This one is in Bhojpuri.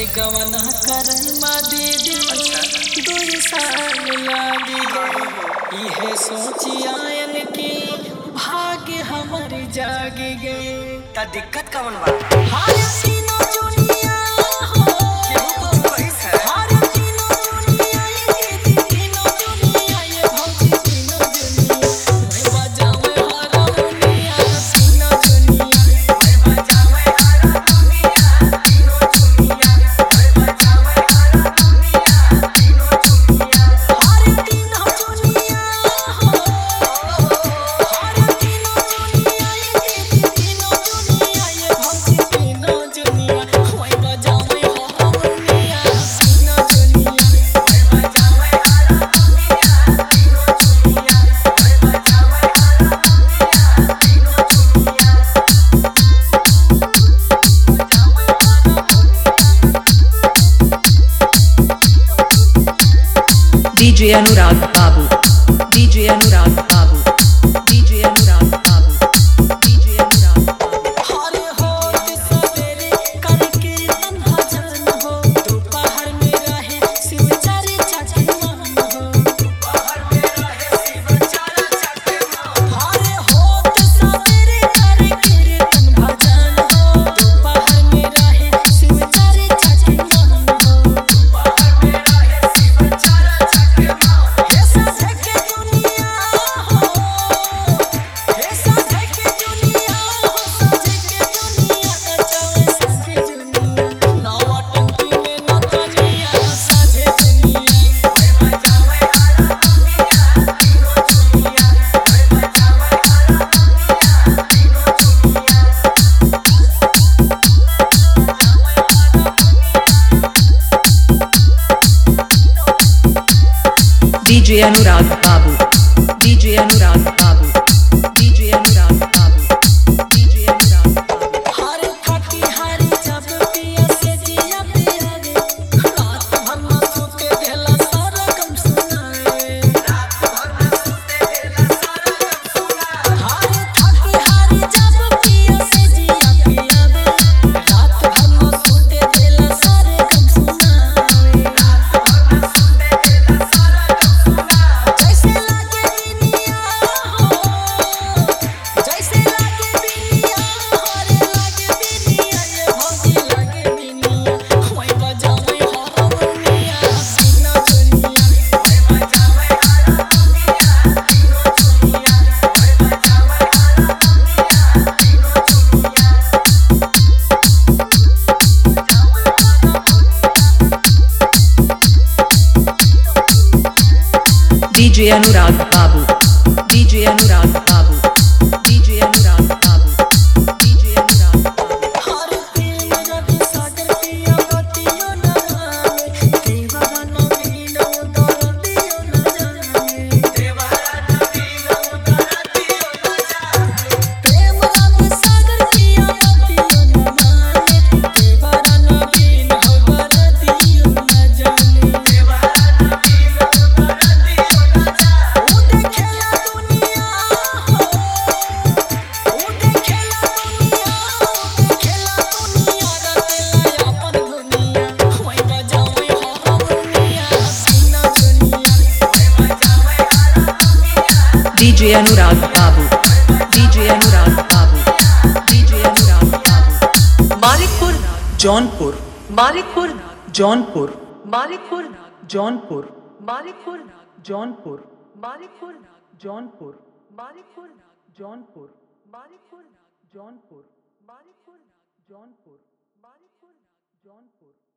अरे गवना करमा दीदी दुई साल लागी गए इहे सोची आयन की भाग्य हमर जागी गए त दिक्कत कवन बा हाय सीनो जुनिया हो केहू कुछ कहिस है हाय सीनो जुनिया ये दीदी सीनो जुनिया ये भौजी सीनो जुनिया मैं बजावे हारमोनिया सीनो जुनिया ओए बजावे हरा दुनिया तीनों चुनिया ओए बजावे हरा दुनिया तीनों चुनिया हाय तीनो जुनिया हो हाय तीनो जुनिया ये दीदी तीनो जुनिया ये भौजी तीनो जुनिया मैं बजावे हारमोनिया सीनो जुनिया ओए बजावे हरा दुनिया तीनों चुनिया ओए बजावे हरा दुनिया तीनों चुनिया DJ Anurag Babu. DJ Anurag Babu. DJ Anurag Babu. DJ Anurag Babu. हरे होत सवेरे कर कीर्तन भजन हो दोपहर में रहे शिव चर्चा के मन हो बाहर में रहे शिव चारा चके मां हरे होत सवेरे कर कीर्तन भजन हो दोपहर में रहे शिव चर्चा के मन हो बाहर में रहे शिव चारा चके मां हे साधे के दुनिया हो हे साधे के दुनिया हो साधे के दुनिया नचावे साधे दुनिया नावा टंकी में नचनिया साधे दुनिया ओए बजावे हरा दुनिया तीनों चुनिया ओए बजावे हरा दुनिया तीनों चुनिया DJ Anurag Babu. DJ Anurag Babu. DJ Anurag Babu. DJ Anurag Babu. हरे खटी हरी जब पिया से जिया पिया रे रात भर न सोते देला सारा गम सुनाए रात भर न सोते देला सारा गम सुना हरे खटी हरी जब पिया से जिया पिया रे रात भर न सोते देला सारे गम सुनाए रात भर न सोते देला सारा गम सुना जैसे लागे बिनिया हो जैसे लागे बिनिया हरे लागे बिनिया ये भौजी लागे बिनिया मैं बजावे हारमोनिया सीना दुनिया ओए बजावे हरा दुनिया तीनों चुनिया ओए बजावे हरा दुनिया तीनों चुनिया DJ Anurag Babu. DJ Anurag Babu. DJ Anurag Babu. DJ Anurag Babu. हर प्रेम रवि सागर पिया बतियो न जाने दीवाना मीनो दर्दियो न जाने देवारा नवीन उतारा दियो न जाने प्रेम रवि सागर पिया बतियो न जाने दीवाना मीनो दर्दियो न जाने देवारा नवीन उतारा दियो न जाने ओ देखेला दुनिया हो ओ देखेला दुनिया ओ देखेला दुनिया रतेला अपन दुनिया मैं बजावे हारमोनिया सीना दुनिया ओए बजावे हरा दुनिया DJ Anurag Babu. DJ Anurag Babu. DJ Anurag Babu. Malikpur, Jaunpur. Malikpur, Jaunpur. Malikpur, Jaunpur. Malikpur, Jaunpur. Malikpur, Jaunpur. Malikpur, Jaunpur. Malikpur, Jaunpur. Malikpur, Jaunpur. Malikpur, Jaunpur.